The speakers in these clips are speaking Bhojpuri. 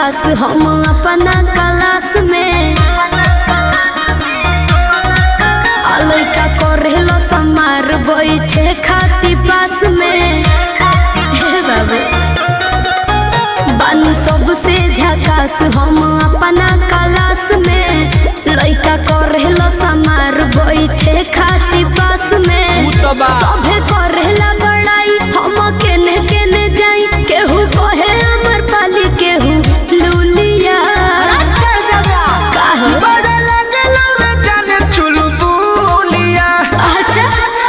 झकास हम अपना क्लास में आ लइका करेलो समार बैठे खाती पास में हे बाबू बानी सबसे झकास हम अपना क्लास में लइका करेलो समार बैठे खाती पास में उ तो बा सभे करेला बड़ाई हम केने केने जाई केहू कहे अमर पाली केहू लूलिया काहे? बड़ा लगलो रे जाने चुलबुलिया अच्छा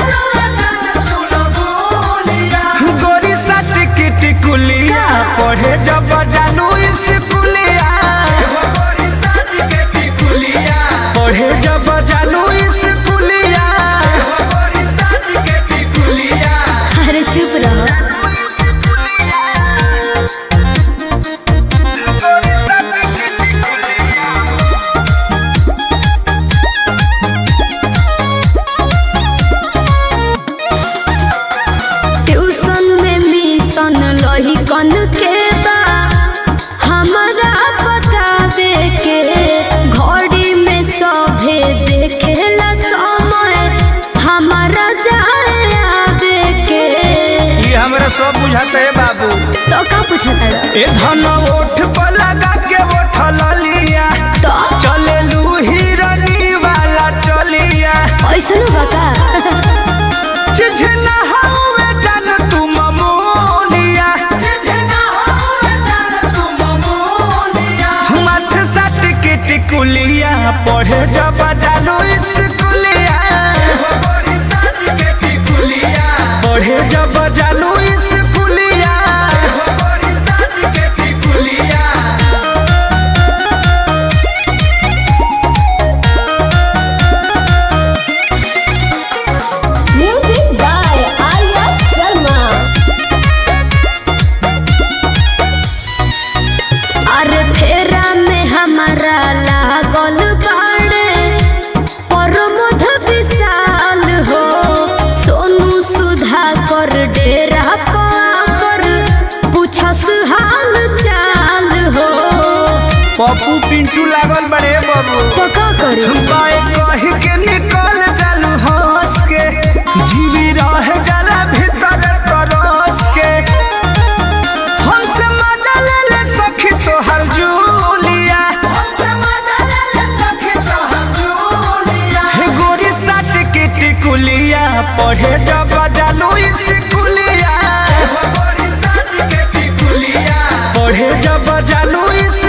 गोरी साथ की टिकुलिया पढ़े जब जानू स्कूलिया पढ़े जब जानू स्कूलिया अरे चुप रहो ट्यूशन में मिशन लही कन के बा हमारा बतावे के घड़ी में सभे देखेला समय हमारा जाए आवे के ये हमरा सब बुझाते है बाबू तो का पूछता ए धन ओठ पर लगा के ओठल लिया तो चले लू हिरनी वाला चलिया ऐसन बका चिझना हवे जान तू ममोलिया मथ सट के टिकुलिया पढ़े जब जानू स्कूलिया पढ़े जब जानू स्कूलिया म्यूजिक बाय आर्या शर्मा अरे फेरा में हमारा लागल बाड़े प्रमोद विशाल हो सोनू सुधा कर डेरा पर पूछस हाल चाल हो पप्पू पिंटू लागल बड़े बाबू तो का करे बाए कही के निकल जालू हंस के जीवी रह गला भीतर तरस के हमसे मजा ले ले सखी तोहर जूलिया हे गोरी साट के टिकुलिया पढ़े जब जालू स्कूलिया पढ़े जब जालू